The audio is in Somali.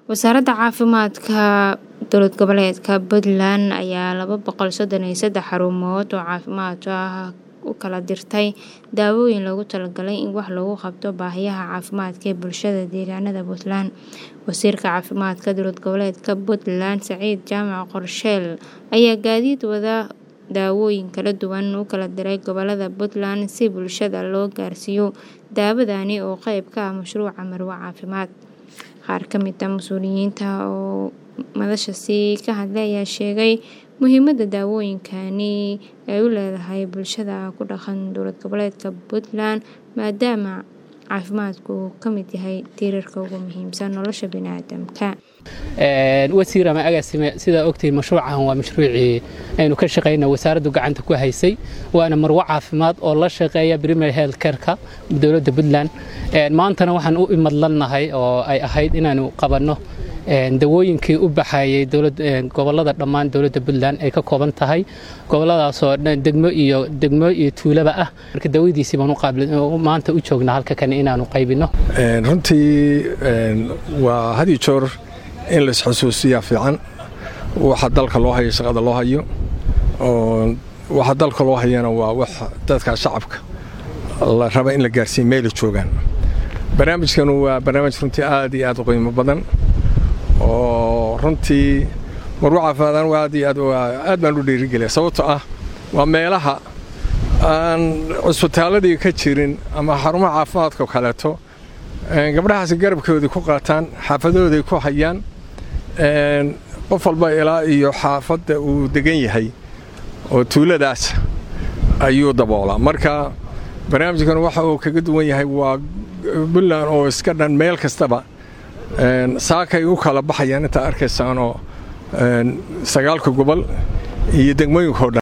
Wasaaradda Caafimaadka Dowlad Goboleedka Puntland ayaa laba boqol sodon iyo sedax xarumood oo caafimaad ah u kala dirtay daawooyin loogu talagalay in wax looga qabto baahiyaha caafimaadka ee bulshada deegaanada Puntland. Wasiirka Caafimaadka Dowlad Goboleedka Puntland Saciid Jaamac Qorsheel ayaa gaadiid wada daawooyin kala duwan u kala diray gobollada Puntland si bulshada loo gaarsiiyo daawadani oo qayb ka ah mashruuca Marwo Caafimaad. Qaar ka mid ah mas'uuliyiinta oo madashaasi ka hadlay ayaa sheegay muhiimadda daawooyinkani ay u leedahay bulshada ku dhaqan dowlad goboleedka Puntland maadaama caafimaadku uu ka mid yahay tiirarka ugu muhiimsan nolosha bini'aadamka. wasiir ama agaasime sidaa ogtihiin mashruucan waa mashruucii aynu ka shaqayna wasaaraddu gacanta ku haysay waana marwo caafimaad oo la shaqeeya primary health careka dowladda puntland maantana waxaan u imadlannahay oo ay ahayd inaanu qabanno dawooyinkii u baxayay gobollada dhammaan dowladda puntland ay ka kooban tahay gobolladaasoo degmo iyo degmo iyo tuulaba ah marka dawadiisii baan maanta u joognaa halka kan inaanu qaybinno runtii waa had iyo joor in la isxusuusiyaa fiican waxa dalka loo hayo shaqada loo hayo oo waxa dalka loo hayana waa wax dadka shacabka la raba in la gaarsiiyo meela joogaan barnaamijkanu waa barnaamij runtii aad iyo aad u qiimo badan oo runtii marwo caafimaadaan aad iyo aad aad baan u dhiirigeliya sababtoo ah waa meelaha aan cusbitaaladii ka jirin ama xarumaha caafimaadka oo kaleeto gabdhahaasi garabkoodii ku qaataan xaafadahooday ku hayaan qof walba ilaa iyo xaafadda uu degan yahay oo tuuladaas ayuu daboolaa marka barnaamijkan waxa uu kaga duwan yahay waa puntland oo iska dhan meel kastaba saakay u kala baxayaan intaa arkaysaanoo sagaalka gobol iyo degmooyinkao dhan